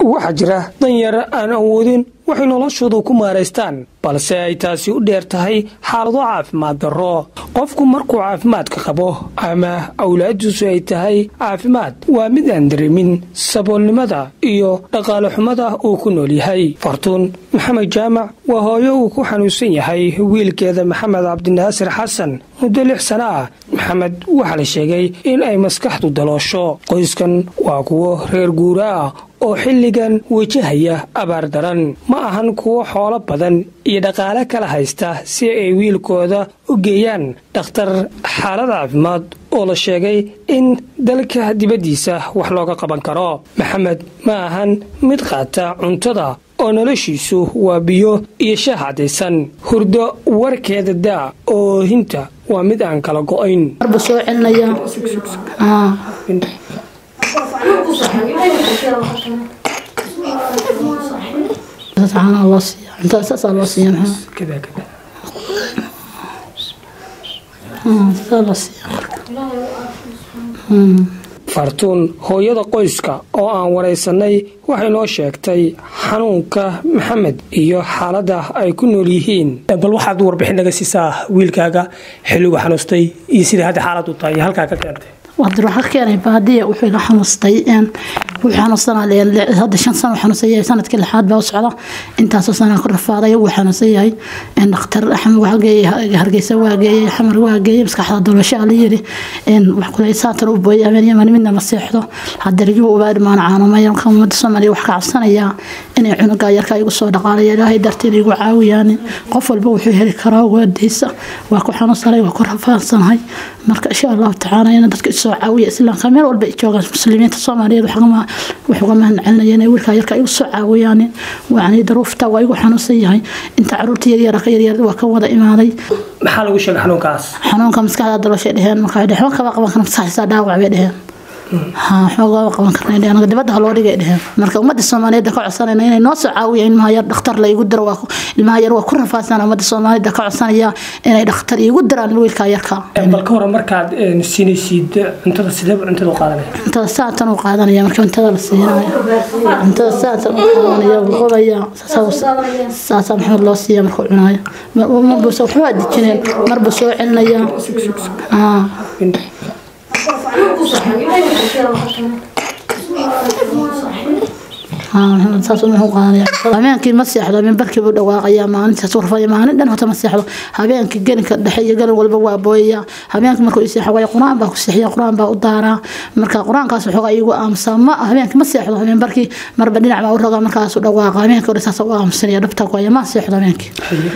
waxaa jira danyar aan awoodin waxay noloshooda ku maaraystaan balse ay taasi u dheer tahay xaalado caafimaad darro qofku markuu caafimaadka qabo ama awlaadiisu ay tahay caafimaad waa mid aan dareemin saboolnimada iyo dhaqaale xumada uu ku nool yahay fartuun maxamed jaamac waa hooyo uu ku xanuunsan yahay wiilkeeda maxamed cabdinaasir xasan muddo lix sano ah maxamed waxaa la sheegay in ay maskaxdu daloosho qoyskan waa kuwo reer guura ah oo xilligan wajahaya abaar daran ma ahan kuwo xoolo badan iyo dhaqaale kala haysta si ay wiilkooda u geeyaan dhakhtar xaalad caafimaad oo la sheegay in dalka dibaddiisa wax looga qaban karo maxamed ma ahan mid qaata cuntada oo noloshiisu waa biyo iyo shaah caddaysan hurdo warkeeda daa oo hinta waa mid aan kala go'ayn fartuun hooyada qoyska oo aan waraysanay waxay noo sheegtay xanuunka maxamed iyo xaaladda ay ku nool yihiin bal waxaad warbixin naga siisaa wiilkaaga xilligu xanuustay iyo sida hadda xaaladu tahay iyo halkaa ka keentay wadir waxaa ka keenay baadiya wuxuu iga xanuustay wuxuu xanuunsanaa hadda shan sano xanuunsan yahay sanadkii lixaad baa u socda intaasoo sanaa ku rafaaday wuu xanuunsan yahay dhakhtar axmed waa geeyey hargeysa waa geeyey xamar waa geeyey maskaxda dolashaa la yiri wax kule saatan u booyay habeen yaman midna ma seexdo hadariguu ubaadhi maana caanumaya marka ummadda soomaaliya wax ka cabsanayaa inay cunugaa yarka igu soo dhaqaalaya ilaahay dartiin igu caawiyaan qof walba wuxuu heli karaa waadeysa waa ku xanuunsanay waa ku rafaadsanahay marka insha allahu tacaala ina dadka isoo caawiya islaamka meel walba ay joogaan muslimiinta soomaaliyeed wax uga mahad celinaya inay wiilkaa yarka igu soo caawiyaan yani daruufta waa igu xanuunsan yahay inta caruurta yaryara ka yaryar waa ka wada imaaday maxaa lagu sheegay xanuunkaas xanuunka maskaxda dalooshay dheheen marka waxba kaba qaban kara maskaxdiisa dhaawac bay dheheen xoogaa qaban karna anaga dibadda ha loo dhigay dheheen marka ummadda soomaaliyeed ka codsanayna inay noo soo caawiya ilmaha yar dhakhtar la igu diro ilmaha yar waa ku rafaadsan ummadda soomaaliyeed ka codsanaya inay dhakhtar igu diraan wiilka yarka bal ka waran markaad siinaysid cuntada sideeba cuntada u qaadanaya cuntada saatan u qaadanaya marka cuntada la siinayo cuntada saatan u qaadanaya wuu qobaya saasaa maxamed loo siiya markuu cunayo marbuuse waxbaa dejineen marbuu soo celinaya habeenkii ma seexdo habeen barkii buu dhawaaqaya maalintaas urfaya maalin dhan hota ma seexdo habeenkii gelinka dhexe iyo gelin walba waa booyaya habeenkii markuu i seexo waay qur-aan baa ku seexiya qur-aan baa u daaraa marka qur-aankaas waxoogaa igu aamusaa ma habeenkii ma seexdo habeen barkii marba dhinac baa u rogaa markaasu dhawaaqa habeenkii hore saas u aamusanaya dhabta ku haya ma seexdo habeenkii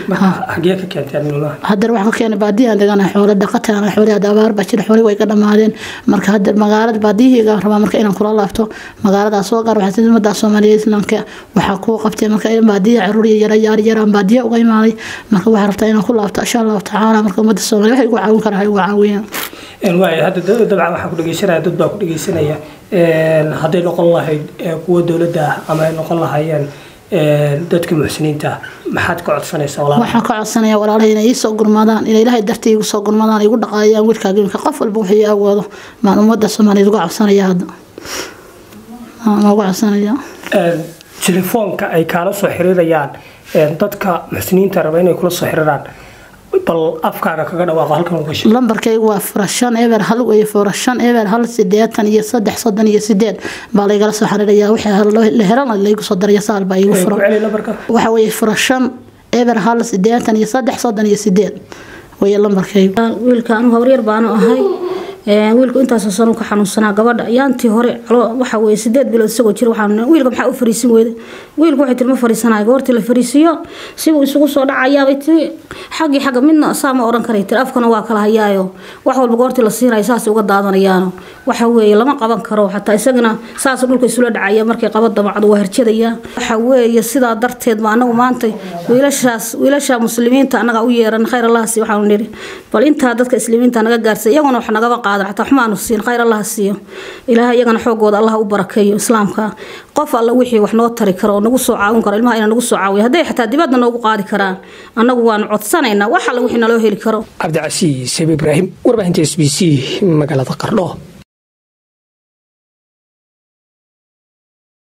haddana waxaa ka keenay baadiyaan degana xoolo dhaqataan xoolihii hadda abaar baa jira xoolihii way ka dhammaadeen marka hadda magaalada baadiyihiiga rabaa marka inaan kula laabto magaaladaas soo gaar waxaa ummadda soomaaliya islaamka waxaa kuu qabtay marka baadiya caruur yara yaar yaraan baadiya uga imaaday marka waxaa rabtaa inaan ku laabto insha allahu tacaala marka ummadda soomaaliya waxay igu caawin karaa ha igu caawiyaan waay hadda dabcan waxaa ku dhegeysanaya dad baa ku dhegeysanaya hadday noqon lahayd kuwa dowladda ah ama ay noqon lahaayeen dadka muxsiniinta maxaad ka codsanaysaa waxaan ka codsanaya walaalaha inay ii soo gurmadaan inay ilaahay dartii igu soo gurmadaan igu dhaqaayaan wiilkaaga iminka qof walba wixii awoodo maan ummadda soomaaliyeed uga codsanaya hadda uga codsanaya telefoonka ay kaala soo xiriirayaan dadka muxsiniinta raba inay kula soo xiriiraan bal afkaaga kaga dhawaaqo halkan uga sheeg lambarkaygu waa fura shan eber hal weye fura shan eber hal sideetan iyo saddex soddon iyo sideed baa laygala soo xiriiraya wixii la helan laygu soo daraya saal baa igu fura waxa weye fura shan eber hal sideetan iyo saddex soddon iyo sideed weye lambarkaygu wiilka anugu hawryar baanu ahay wiilku intaasoo sano ka xanuunsanaa gabadha yaantii hore waxa weye sideed bilood isagoo jira waxaan wiilka maxaa u fariisin weyda wiilku waxay tiri ma fariisanayo goortii la fariisiyo sibuu isugu soo dhacayaabay tiri xaggii xagga midna saa ma odhan karay tiri afkana waa kala hayaayo wax walba goortii la siinayo saas uga daadanayaano waxa weeye lama qaban karo xataa isagana saas dhulka isula dhacaya markay qaba damacdu waa harjadaya waxa weeye sidaa darteed ma anagu maanta wiilashaas wiilasha muslimiinta annaga u yeeran khayr allahasi waxaanu nidhi bal intaa dadka islimiinta naga gaarsay iyaguna wax nagaba qaadan xataa xumaanu siin khayr allaha siiyo ilaahay iyagana xoogooda allah u barakeeyo islaamka qof alla wixii wax noo tari karo oo nagu soo caawin karo ilmaha inaa nagu soo caawiyo hadday xataa dibadda noogu qaadi karaan annagu waanu codsanaynaa wax alla wixii naloo heli karo cabdicasiis sabi ibraahim warbaahinta s b c magaalada qardho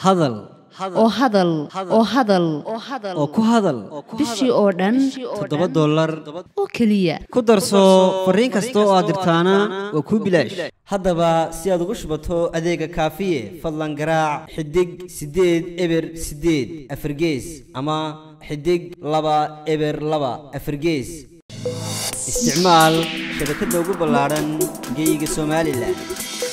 hadal oo hadal oo hadal oo ku hadal bishii oo dhan toddoba dollar oo keliya ku darso fariin kasta oo aad dirtaana waa kuu bilaash haddaba si aad ugu shubato adeega kaafiye fadlan garaac xidig siddeed eber siddeed afargees ama xidig laba eber laba afargees isticmaal shabakadda ugu ballaadhan geeyiga somalilan